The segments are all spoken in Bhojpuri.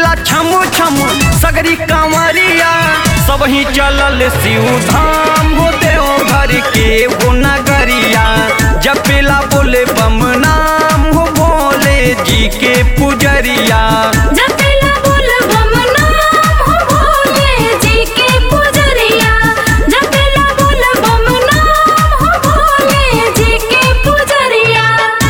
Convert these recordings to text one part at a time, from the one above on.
बरसेला छम छम सगरी कांवरिया सब ही चलल शिव धाम हो देव घर के हो नगरिया जपेला बोले बम नाम हो भोले जी के पुजरिया जपेला बोल बम नाम हो भोले जी के पुजरिया जपेला बोल बम नाम हो भोले जी के पुजरिया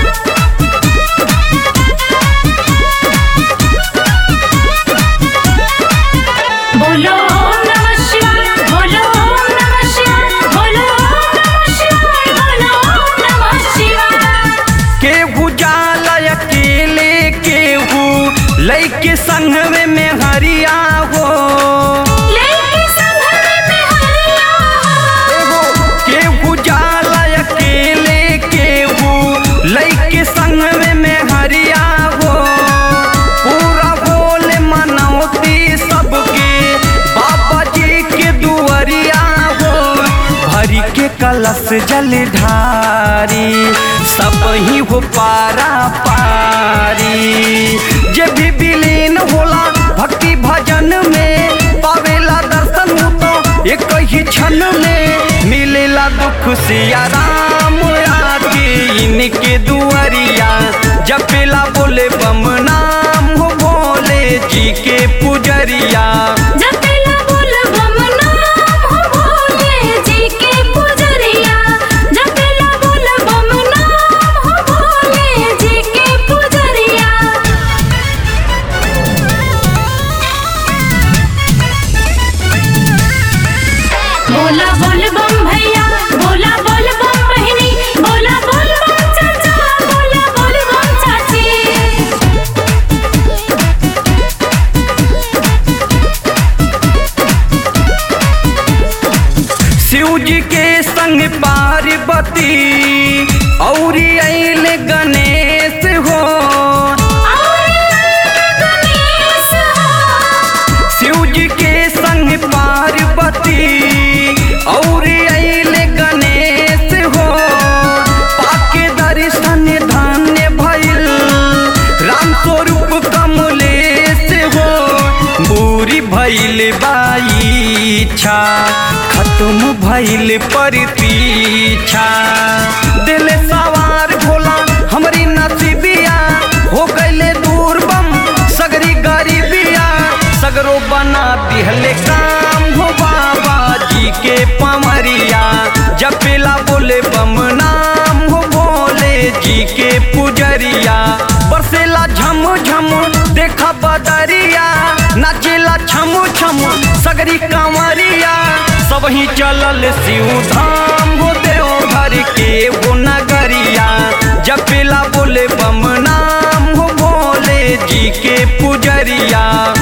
बोलो ओम नमः शिवाय बोलो ओम नमः शिवाय बोलो ओम नमः शिवाय बोलो ओम नमः शिवाय केहू जाला अकेले केहू लैके संघवे में हरिया हो लेके संघरे में हरिया केहू जाला अकेले केहू लैके संघवे में हरिया हो पूरा बोले मनौती सबके बाबा जी के दुआरिया हो भरी के कलश जल ढारी सब ही हो पारा पारी जे भी विलीन होला भक्ति भजन में पावेला दर्शन हो तो एक ही क्षण में मिलेला दुख सिया राम आके इनके दुआरिया जपेला बोले बम नाम हो भोले जी के पुजरिया जपेला बोल बम नाम हो भोले जी के पुजरिया जपेला बोल बम नाम हो भोले जी के पुजरिया बोला बोल बम भैया बोला बोल बम बहिनी बोला बोल बम चाचा बोला बोल बम चाची शिव जी के संग पार्वती और अल गणेश हो गणेश हो शिव जी के संग पार्वती और अल गणेश हो पाके दर्शन धन्य भइल राम स्वरूप कमलेश हो बूरी भइल बाई इच्छा खत्म भइल प्रतीक्षा दिल सवार भोला हमरी नसीबिया हो गईले दूर बम सगरी गरीबिया सगरो बना दिहले काम हो बाबा जी के पमरिया जपेला बोले बम नाम हो भोले जी के पुजरिया बरसेला झम झम देखा बदरिया नाचेला छम छम सगरी कांवरिया सब ही चलल शिव धाम हो देव घर के वो नगरिया जपेला बोले बम नाम हो भोले जी के पुजरिया